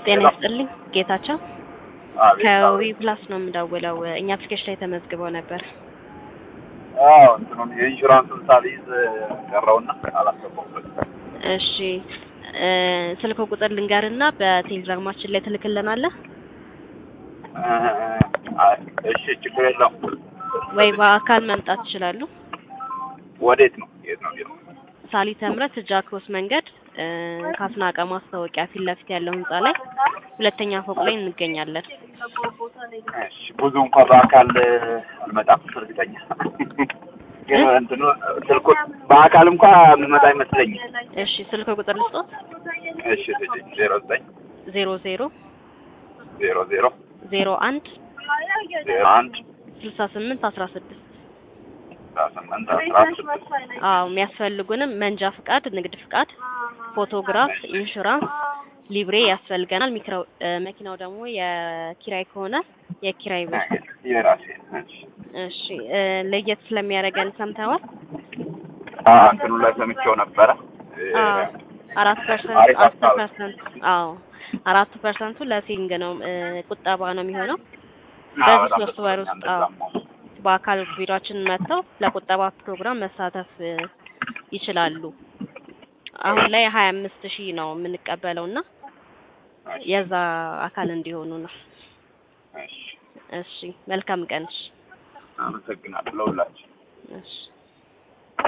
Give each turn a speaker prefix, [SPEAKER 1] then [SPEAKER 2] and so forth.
[SPEAKER 1] ጤና ይስጥልኝ ጌታቸው ከዊ ፕላስ ነው የምደውለው። እኛ አፕሊኬሽን ላይ ተመዝግበው ነበር።
[SPEAKER 2] አዎ እንትኑን የኢንሹራንሱን ሳልይዝ ቀረውና አላስገባሁበት።
[SPEAKER 1] እሺ እ ስልክ ቁጥር ልንገርና በቴሌግራማችን ላይ ትልክልናለህ
[SPEAKER 2] እሺ ችግር የለውም።
[SPEAKER 1] ወይ በአካል መምጣት ይችላሉ።
[SPEAKER 2] ወዴት ነው? የት ነው ቢሮ?
[SPEAKER 1] ሳሊተ ምሕረት ጃክሮስ መንገድ እ ካስናቀ ማስታወቂያ ፊት ለፊት ያለው ህንጻ ላይ ሁለተኛ ፎቅ ላይ እንገኛለን።
[SPEAKER 2] እሺ ብዙ እንኳን በአካል አልመጣም እርግጠኛ ግን እንትኑ ስልኩ በአካል እንኳን የምመጣ አይመስለኝም።
[SPEAKER 1] እሺ ስልክ ቁጥር ልስጦት
[SPEAKER 2] እሺ ስጪኝ። ዜሮ ዘጠኝ
[SPEAKER 1] ዜሮ ዜሮ
[SPEAKER 2] ዜሮ ዜሮ
[SPEAKER 1] ዜሮ አንድ
[SPEAKER 2] ዜሮ አንድ
[SPEAKER 1] ስልሳ ስምንት አስራ ስድስት
[SPEAKER 2] አስራ ስምንት አስራ ስድስት
[SPEAKER 1] አዎ የሚያስፈልጉንም መንጃ ፍቃድ፣ ንግድ ፍቃድ፣ ፎቶግራፍ፣ ኢንሹራንስ፣ ሊብሬ ያስፈልገናል። ሚክራው እ መኪናው ደግሞ የኪራይ ከሆነ የኪራይ ብር።
[SPEAKER 2] የራሴ እሺ
[SPEAKER 1] እሺ እ ለየት ስለሚያደርገን ሰምተዋል?
[SPEAKER 2] አዎ እንትኑ ላይ ሰምቼው ነበረ እ
[SPEAKER 1] አዎ አራት ፐርሰንት
[SPEAKER 2] አሪፍ
[SPEAKER 1] አስር
[SPEAKER 2] ሀሳብ።
[SPEAKER 1] ፐርሰንት አዎ አራቱ ፐርሰንቱ ለሴቪንግ ነው እ ቁጠባ ነው የሚሆነው።
[SPEAKER 2] አዎ፣
[SPEAKER 1] በዚህ
[SPEAKER 2] በጣም
[SPEAKER 1] ሶስት
[SPEAKER 2] ደስ
[SPEAKER 1] ወር
[SPEAKER 2] ይለኛል።
[SPEAKER 1] ውስጥ አዎ
[SPEAKER 2] እንደዛም ነው።
[SPEAKER 1] በአካል ቢሮአችን መጥተው ለቁጠባ ፕሮግራም መሳተፍ እ ይችላሉ። አሁን ላይ ሀያ አምስት ሺህ ነው የምንቀበለው እና የዛ አካል እንዲሆኑ ነው።
[SPEAKER 2] እሺ
[SPEAKER 1] እሺ መልካም ቀን። እሺ
[SPEAKER 2] አመሰግናለሁ ለሁላችሁ።
[SPEAKER 1] እሺ